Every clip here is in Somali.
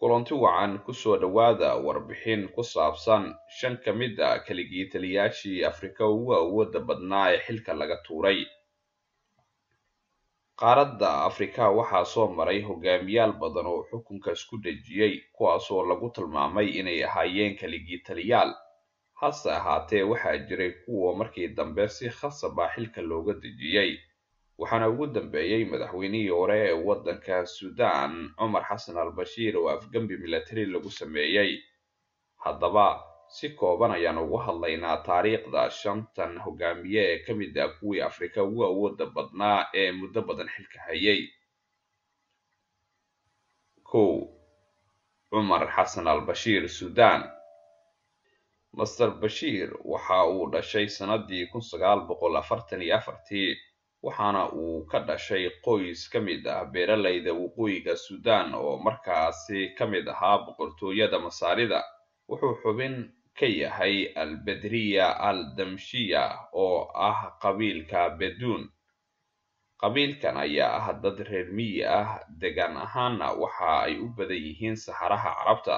kulanti wacan kusoo dhowaada warbixin ku saabsan shan ka mid a keligii taliyaashii afrika ugu awooda badnaa ee xilka laga tuuray qaaradda afrika waxaa soo maray hogaamiyaal badan oo xukunka isku dhejiyey kuwaasoo lagu tilmaamay inay ahaayeen keligii taliyaal hase ahaatee waxaa jiray kuwa markii dambe si khasab ah xilka looga dejiyey waxaana ugu dambeeyey madaxweynihii hore ee waddanka suudaan cumar xasan al bashiir oo afgembi milatari lagu sameeyey haddaba si kooban ayaan ugu hadlaynaa taariikhda shantan hogaamiye ee ka mid ah kuwii afrika ugu awooda badnaa ee muddo badan xilka hayay kow cumar xasan al bashiir suudaan master bashiir waxa uu dhashay sanadii kun sagaal boqol afartan iyo afartii waxaana uu ka dhashay qoys ka mid ah beeralayda waqooyiga suudaan oo markaasi ka mid ahaa boqortooyada masaarida wuxuu xubin ka yahay al bedriya al damshiya oo ah qabiilka beduun qabiilkan ayaa ah dad reer miyi ah degaan ahaana waxa ay u badan yihiin saxaraha carabta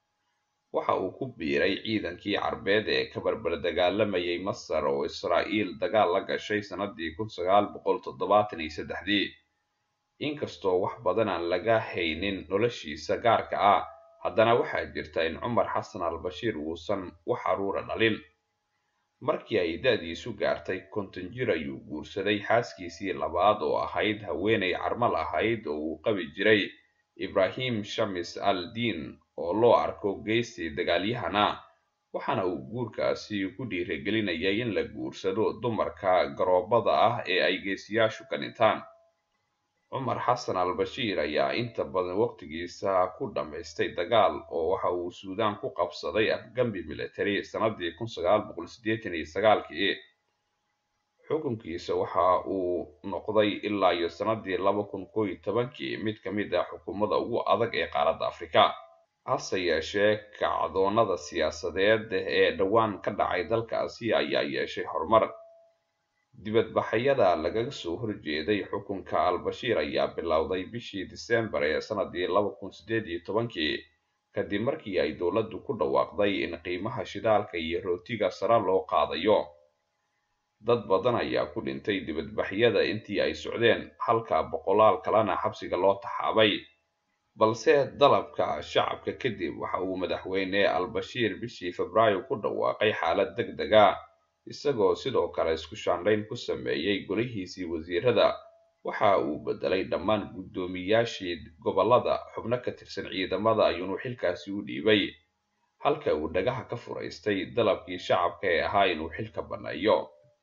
waxa uu ku biiray ciidankii carbeed ee ka barbar dagaalamayay masar oo israa'iil dagaal la gashay sanadii kun sagaal boqol toddobaatan iyo saddexdii inkastoo wax badan aan laga haynin noloshiisa gaarka ah haddana waxaa jirta in cumar xasan al bashiir uusan wax caruura dhalin markii ay da-diisu gaartay konton jir ayuu guursaday xaaskiisii labaad oo ahayd haweenay carmal ahayd oo uu qabi jiray ibrahim shamis al diin oo loo arko geystii dagaalyahana waxaana uu guurkaasi ku dhiirigelinayay in la guursado dumarka garoobada ah ee ay geesiyaashu ka dhintaan cumar xasan al bashiir ayaa inta badan waqtigiisa ku dhammaystay dagaal oo waxa uu suudaan ku qabsaday afgambi military sanadii kun sagaal boqol siddeetan iyo sagaalkii xukunkiisa waxa uu noqday ilaa iyo sanadii laba kun koo iyo tobankii mid ka mid ah xukuumadda ugu adag ee qaaradda afrika hase yeeshee kacdoonada siyaasadeed ee dhowaan ka dhacay dalkaasi ayaa yeeshay horumar dibadbaxyada lagaga soo horjeeday xukunka al-bashiir ayaa bilowday bishii disembar ee sanadii laba kun siddeed iyo tobankii kadib markii ay dowladdu ku dhawaaqday in qiimaha shidaalka iyo rootiga sare loo qaadayo dad badan ayaa ku dhintay dibadbaxyada intii ay socdeen halka boqolaal kalena xabsiga loo taxaabay balse dalabka shacabka kadib waxa uu madaxweyne al-bashiir bishii febraayo ku dhawaaqay xaalad deg deg a isagoo sidoo kale isku shaandhayn ku sameeyey golihiisii wasiirada waxa uu bedelay dhammaan guddoomiyaashii gobollada xubno ka tirsan ciidamada ayuunu xilkaasi u dhiibay halka uu dhagaha ka furaystay dalabkii shacabka ee ahaa inuu xilka banneeyo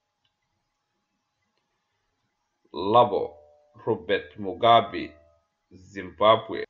labo robert mugabe zimbabwe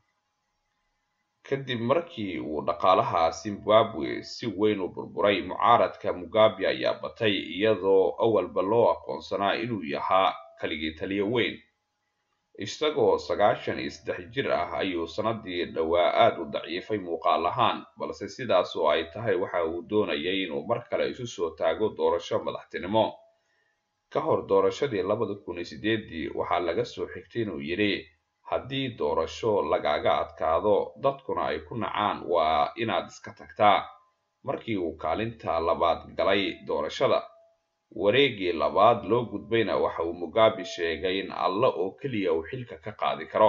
kadib markii uu dhaqaalaha zimbabwe si weyn u burburay mucaaradka mugabe ayaa batay iyadoo awalba loo aqoonsanaa inuu yahaa kaligii taliyo weyn isagoo sagaashan iyo saddex jir ah ayuu sanadii dhowaa aad u daciifay muuqaal ahaan balse sidaas oo ay tahay waxa uu doonayay inuu mar kale isu soo taago doorasho madaxtinimo ka hor doorashadii labada kun iyo sideedii waxaa laga soo xigtay inuu yidhi haddii doorasho lagaga adkaado dadkuna ay ku nacaan waa inaad iska tagtaa markii uu kaalinta labaad galay doorashada wareegii labaad loo gudbayna waxa uu mugabe sheegay in alla oo keliya uu xilka ka qaadi karo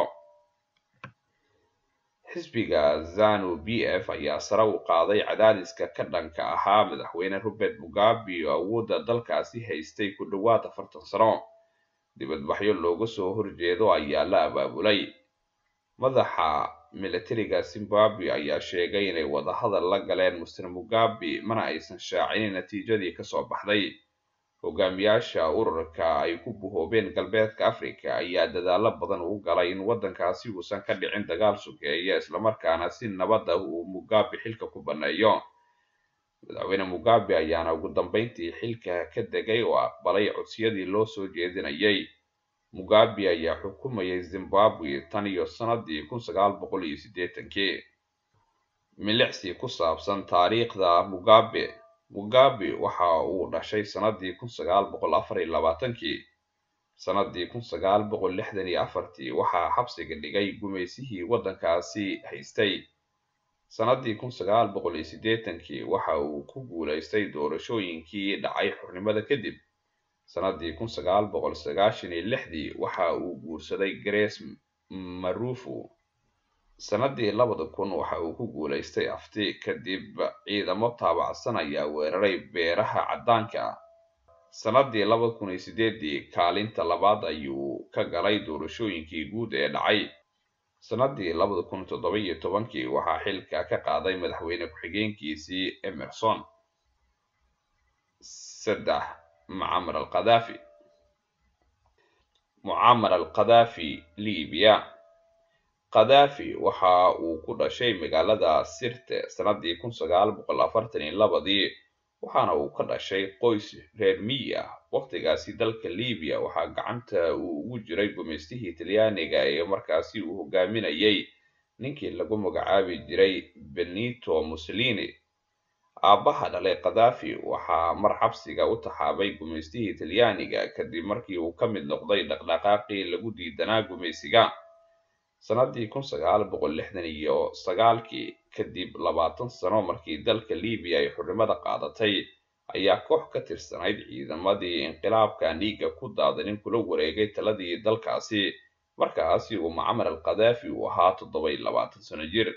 xisbiga zanu b f ayaa sare u qaaday cadaadiska ka dhanka ahaa madaxweyne robert mugabe oo awoodda dalkaasi haystay ku dhowaad afartan sano dibadbaxyo looga soo horjeedo ayaa la abaabulay madaxa militariga zimbabwe ayaa sheegay inay wadahadal la galeen master mugabe mana aysan shaacinin natiijadii kasoo baxday hogaamiyaasha ururka ay ku buhoobeen galbeedka africa ayaa dadaalo badan u galay in waddankaasi uusan ka dhicin dagaal sokeeya islamarkaana si nabad ah uu mugabe xilka ku banneeyo madaxweyne mugabe ayaana ugu dambeyntii xilka ka degay oo aqbalay codsiyadii loo soo jeedinayay mugabe ayaa xukumayay zimbabwe tan iyo sanadii kun sagaal boqol iyo siddeetankii milicsi ku saabsan taariikhda mugabe mugabe waxa uu dhashay sanadii kun sagaal boqol afar iyo labaatankii sanadii kun sagaal boqol lixdan iyo afartii waxaa xabsiga dhigay gumaysihii waddankaasi haystay sanadii kun sagaal boqol iyo siddeetankii waxa uu ku guulaystay doorashooyinkii dhacay xornimada kadib sanadii kun sagaal boqol sagaashan iyo lixdii waxa uu guursaday grace marufu sanadii labada kun waxa uu ku guulaystay afti kadib ciidamo taabacsan ayaa weeraray beeraha caddaanka sanadii laba kun iyo sideedii kaalinta labaad ayuu ka galay doorashooyinkii guud ee dhacay sanadii labada kun toddoba iyo tobankii waxaa xilka ka qaaday madaxweyne ku-xigeenkiisii emerson saddex mucamar alkhadaafi mucamar alkhadaafi libiya khadaafi waxa uu ku dhashay magaalada sirte sanadii kun sagaal boqol afartan iyo labadii waxaana uu ka dhashay qoys reer miyi ah waqtigaasi dalka libiya waxaa gacanta uu ugu jiray gumaystihii talyaaniga ee markaasi uu hogaaminayay ninkii lagu magacaabi jiray benito mussolini aabbaha dhalay khadaafi waxaa mar xabsiga u taxaabay gumaystihii talyaaniga kadib markii uu ka mid noqday dhaqdhaqaaqii lagu diidanaa gumaysiga sanadii kun sagaal boqol lixdan iyo sagaalkii kadib labaatan sano markii dalka libiya ay xornimada qaadatay ayaa koox ka tirsanayd ciidamadii inqilaabkan dhiigga ku daadanin kula wareegay taladii dalkaasi markaasi uu mucamar al khadaafi uu ahaa toddoba iyo labaatan sano jir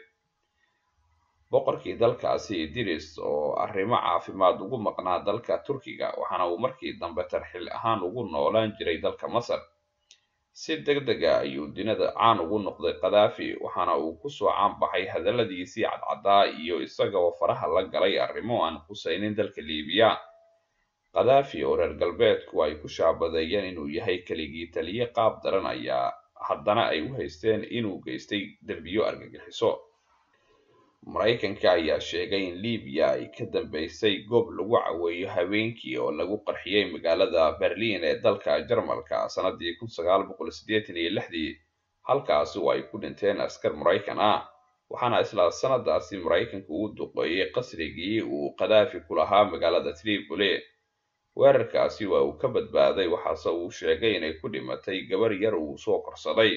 boqorkii dalkaasi idris oo arrimo caafimaad ugu maqnaa dalka turkiga waxaana uu markii dambe tarxil ahaan ugu noolaan jiray dalka masar si deg dega ayuu dunida caan ugu noqday khadaafi waxaana uu kusoo caanbaxay hadalladiisii cadcaddaa iyo isagoo faraha la galay arrimo aan khusaynin dalka liibiya khadaafi oo reer galbeedku ay ku shaabadeeyeen inuu yahay keligii taliye qaab daran ayaa haddana ay u haysteen inuu geystay derbiyo argagixiso maraykanka ayaa sheegay in libiya ay ka dambeysay goob lagu caweeyo habeenkii oo lagu qarxiyey magaalada berliin ee dalka jarmalka sanadii kun sagaal boqol siddeetan iyo lixdii halkaasi oo ay ku dhinteen askar maraykan ah waxaana isla sanadaasi maraykanku uu duqeeyey qasrigii uu khadaafi ku lahaa magaalada tripoli weerarkaasi waa uu ka badbaaday waxaase uu sheegay inay ku dhimatay gabar yar uu soo korsaday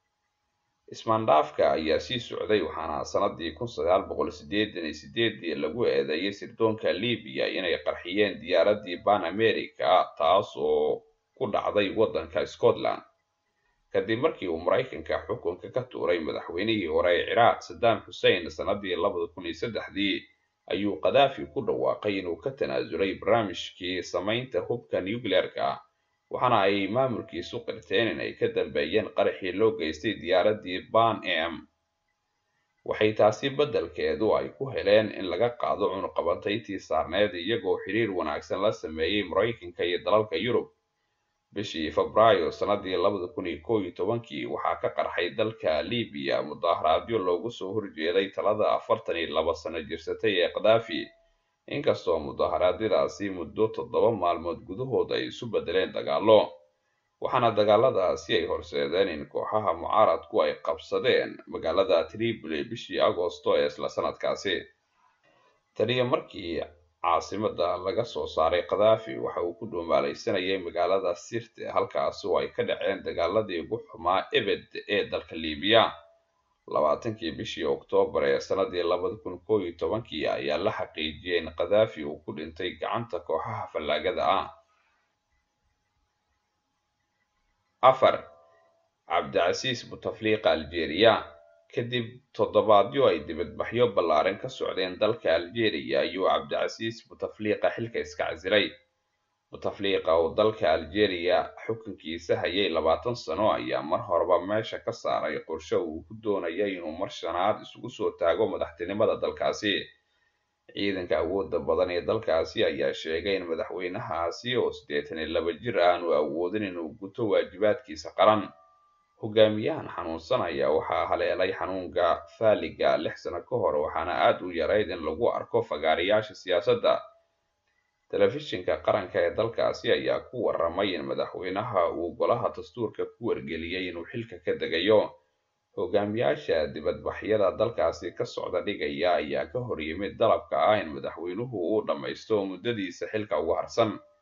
ismaandhaafka ayaa sii socday waxaana sanadii kun sagaal boqol siddeetan iyo sideedii lagu eedeeyay sirdoonka libiya inay qarxiyeen diyaaradii ban america taas oo ku dhacday waddanka scotland kadib markii uu maraykanka xukunka ka tuuray madaxweynihii hore ee ciraaq saddam xussein sanadii labada kun iyo saddexdii ayuu khadaafi ku dhawaaqay inuu ka tanaasulay barnaamijkii samaynta hubka nuclearka waxaana ay maamulkiisu qirteen in ay ka dambeeyeen qaraxii loo geystay diyaaradii ban am waxay taasi beddelkeedu ay ku heleen in laga qaado cunuqabantayntii saarneed iyagoo xiriir wanaagsan la sameeyey maraykanka iyo dalalka yurub bishii febraayo sanadii labada kun iyo koow iyo tobankii waxaa ka qarxay dalka libiya mudaharaadyo loogu soo horjeeday talada afartan iyo laba sano jirsatay ee khadaafi inkastoo mudaharaadyadaasi muddo toddoba maalmood gudahood ay isu beddeleen dagaallo waxaana dagaaladaasi ay horseedeen in kooxaha mucaaradku ay qabsadeen magaalada tripoli bishii agoosto ee isla sanadkaasi taniyo markii caasimada laga soo saaray khadaafi waxa uu ku dhuumaalaysanayay magaalada sirte halkaasi oo ay ka dhaceen dagaaladii ugu xumaa ebed ee dalka libiya labaatankii bishii oktoobar ee sanadii labada kun koow iyo tobankii ayaa la xaqiijiyey in khadaafi uu ku dhintay gacanta kooxaha fallaagada ah afar cabdicasiis butafliiqa aljeeriya kadib toddobaadyo ay dibadbaxyo ballaaran ka socdeen dalka aljeeriya ayuu cabdicasiis butafliiqa xilka iska casilay butafliiqa oo dalka aljeeriya xukunkiisa hayay labaatan sano ayaa mar horeba meesha ka saaray qorshe uu ku doonaya inuu mar shanaad isugu soo taago madaxtinimada dalkaasi ciidanka awoodda badan ee dalkaasi ayaa sheegay in madaxweynahaasi oo siddeetan iyo laba jir aanu awoodin inuu guto waajibaadkiisa qaran hogaamiyahan xanuunsan ayaa waxaa haleelay xanuunka faaliga lix sano ka hor waxaana aad u yarayd in lagu arko fagaarayaasha siyaasadda telefishinka qaranka ee dalkaasi ayaa ku waramay in madaxweynaha uu golaha dastuurka ku wargeliyey inuu xilka ka degayo hogaamiyaasha dibadbaxyada dalkaasi ka socda dhigaya ayaa ka hor yimid dalabka ah in madaxweynuhu uu dhammaysto muddadiisa xilka ugu harsan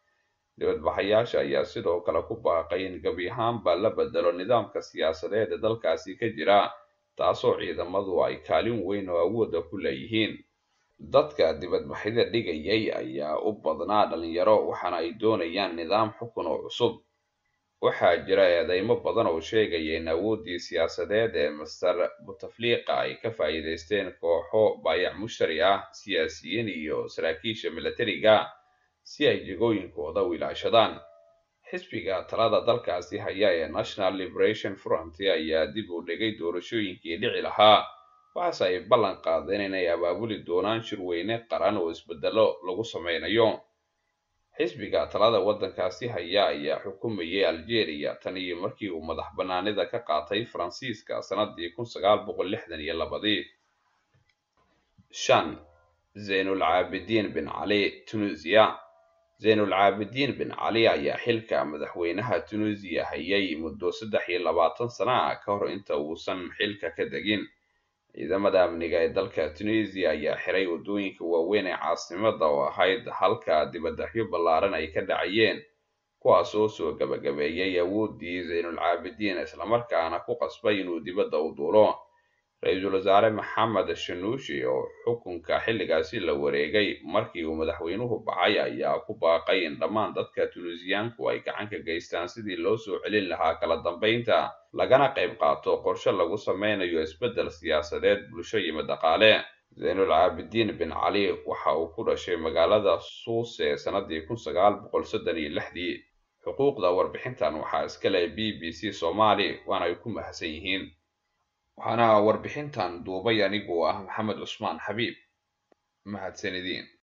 dibadbaxayaasha ayaa sidoo kale ku baaqay in gebi ahaanba la bedelo nidaamka siyaasadeed ee dalkaasi ka jira taasoo ciidamadu ay kaalin weyn oo awooda ku leeyihiin dadka dibadbaxyada dhigayay ayaa u badnaa dhalinyaro waxaana ay doonayaan nidaam xukun oo cusub waxaa jira eedeymo badan oo sheegaya in awooddii siyaasadeed ee master butafliqa ay ka faa'iidaysteen kooxo baayac mushtari ah siyaasiyiin iyo saraakiisha milatariga si ay jegooyinkooda u ilaashadaan xisbiga talada dalkaasi haya ee national liberation front ayaa dib u dhigay doorashooyinkii dhici lahaa waxaase ay ballan qaadeen inay abaabuli doonaan shirweyne qaran oo isbedelo lagu sameynayo xisbiga talada waddankaasi haya ayaa xukumayay algeria tan iyo markii uu madax bannaanida ka qaatay faransiiska sannadii kun sagaal boqol lixdan iyo labadii shan zaynul caabidiin bin cali tunisiya zaynul caabidiin bin cali ayaa xilka madaxweynaha tunisiya hayay muddo saddex iyo labaatan sana ah ka hor inta uusan xilka ka degin ciidamada amniga ee dalka tunisiya ayaa xiray waddooyinka waaweyn ee caasimada oo ahayd halka dibadbaxyo ballaaran ay ka dhacayeen kuwaas oo soo gabagabeeyay awooddii zaynul caabidiin islamarkaana ku qasbay inuu dibadda u duulo ra-iisul wasaare maxamed shanuushi oo xukunka xilligaasi la wareegay markii uu madaxweynuhu baxay ayaa ku baaqay in dhammaan dadka tunisiyaanku ay gacan ka geystaan sidii loo soo celin lahaa kala dambeynta lagana qayb qaato qorshe lagu sameynayo isbeddel siyaasadeed bulsho iyo dhaqaale zaynul caabidiin bin cali waxa uu ku dhashay magaalada suuse sannadii kun sagaal boqol soddon iyo lixdii xuquuqda warbixintan waxaa iska leh b b c soomaali waana ay ku mahadsan yihiin waxaana warbixintan duubay anigoo ah maxamed cusmaan xabiib mahadsanidin